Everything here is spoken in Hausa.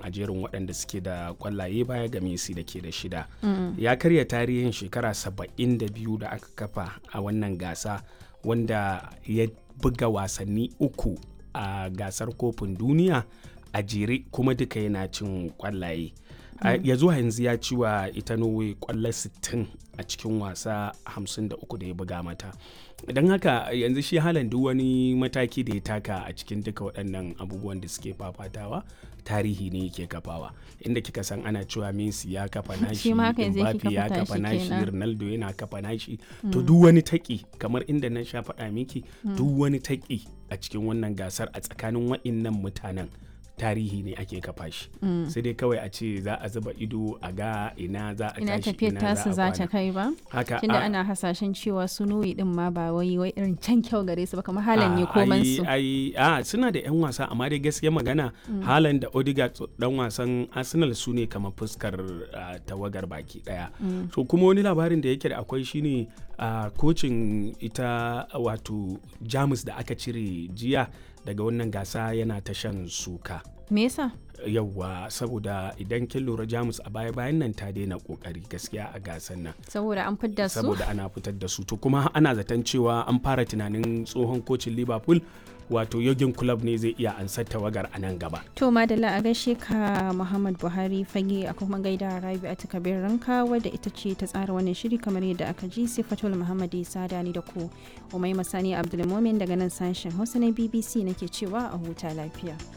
a jerin waɗanda suke da kwallaye baya ga Messi da ke da shida. Ya karya tarihin shekara 72 da aka kafa a wannan gasa wanda ya buga wasanni uku a gasar kofin duniya a jere kuma duka yana cin kwallaye. ya zuwa yanzu ya ci wa ita norway kwallo 60 a cikin wasa 53 da ya buga mata don haka yanzu shi halan duk wani mataki da ya taka a cikin duka waɗannan abubuwan da suke fafatawa tarihi ne yake kafawa inda kika san ana cewa Messi ya kafa nashi Mbappe ya kafa nashi Ronaldo yana kafa nashi to duk wani taki kamar inda na sha faɗa miki duk wani taki a cikin wannan gasar a tsakanin waɗannan mutanen tarihi ne ake kafa shi mm. sai dai kawai a ce za a zuba ido a ga ina za a ina tafiyar tasu za ta kai ba haka tunda ana hasashen cewa su nuyi din ma ba wai wai irin can kyau gare su ba kamar halan ne koman su ai a suna da yan wasa amma dai gaskiya magana mm. halan da Odegaard dan wasan Arsenal su ne kamar fuskar uh, tawagar baki daya mm. so kuma wani labarin da yake da akwai shine uh, kocin ita wato Jamus da aka cire jiya daga wannan gasa yana ta shan suka. Me yasa? Yawwa saboda idan kin lura Jamus a baya bayan nan ta daina kokari gaskiya a gasan nan. Saboda an fitar su? Saboda ana fitar da su to kuma ana zaton cewa an fara tunanin tsohon kocin Liverpool wato yogin club ne zai iya ansar tawagar a nan gaba. To madalla a gaishe ka Muhammad Buhari fage a kuma gaida Rabi a takabir ranka wadda ita ce ta tsara wannan shiri kamar yadda aka ji Sifatul Muhammad Isa da ni da ku. Umai Masani Abdulmumin daga nan sashen Hausa na BBC nake cewa a huta lafiya.